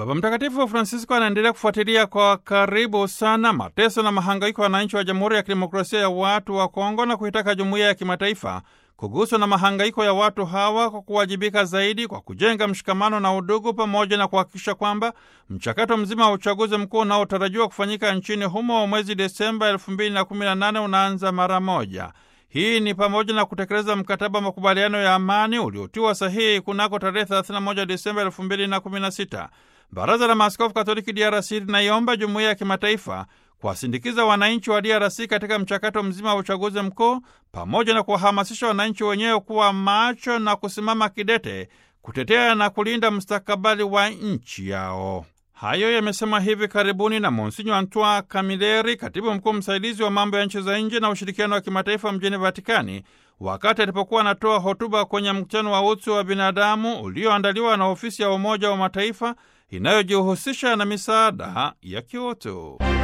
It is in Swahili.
Baba Mtakatifu Francisco anaendelea kufuatilia kwa karibu sana mateso na mahangaiko ya wananchi wa Jamhuri ya Kidemokrasia ya Watu wa Kongo na kuitaka jumuiya ya kimataifa kuguswa na mahangaiko ya watu hawa kwa kuwajibika zaidi kwa kujenga mshikamano na udugu pamoja na kuhakikisha kwamba mchakato mzima wa uchaguzi mkuu unaotarajiwa kufanyika nchini humo mwezi Desemba 2018 unaanza mara moja. Hii ni pamoja na kutekeleza mkataba wa makubaliano ya amani uliotiwa sahihi kunako tarehe 31 Desemba 2016. Baraza la Maaskofu Katoliki DRC linaiomba jumuiya ya kimataifa kuwasindikiza wananchi wa DRC katika mchakato mzima wa uchaguzi mkuu pamoja na kuwahamasisha wananchi wenyewe kuwa macho na kusimama kidete kutetea na kulinda mustakabali wa nchi yao. Hayo yamesema hivi karibuni na Monsinyo Antoine Camilleri, katibu mkuu msaidizi wa mambo ya nchi za nje na ushirikiano wa kimataifa mjini Vatikani, wakati alipokuwa anatoa hotuba kwenye mkutano wa utu wa binadamu ulioandaliwa na ofisi ya Umoja wa Mataifa inayojihusisha na misaada ya kiutu.